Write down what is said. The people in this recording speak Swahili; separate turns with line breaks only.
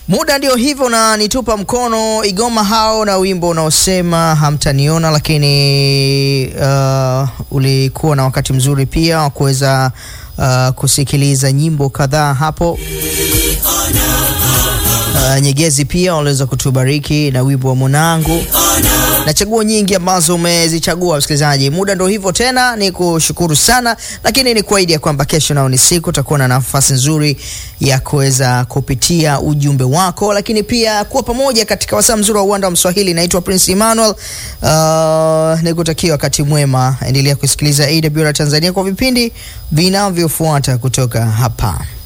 Muda ndio hivyo na nitupa mkono Igoma hao na wimbo unaosema hamtaniona, lakini uh, ulikuwa na wakati mzuri pia wa kuweza uh, kusikiliza nyimbo kadhaa hapo. Uh, Nyegezi pia waliweza kutubariki na wimbo wa mwanangu na chaguo nyingi ambazo umezichagua msikilizaji. Muda ndo hivyo tena, ni kushukuru sana, lakini ni kuahidi ya kwamba kesho nao ni siku utakuwa na nafasi nzuri ya kuweza kupitia ujumbe wako, lakini pia kuwa pamoja katika wasaa mzuri wa uwanda wa Mswahili. Naitwa Prince Emmanuel. Uh, nikutakia wakati mwema, endelea kusikiliza AWR Tanzania kwa vipindi vinavyofuata kutoka hapa.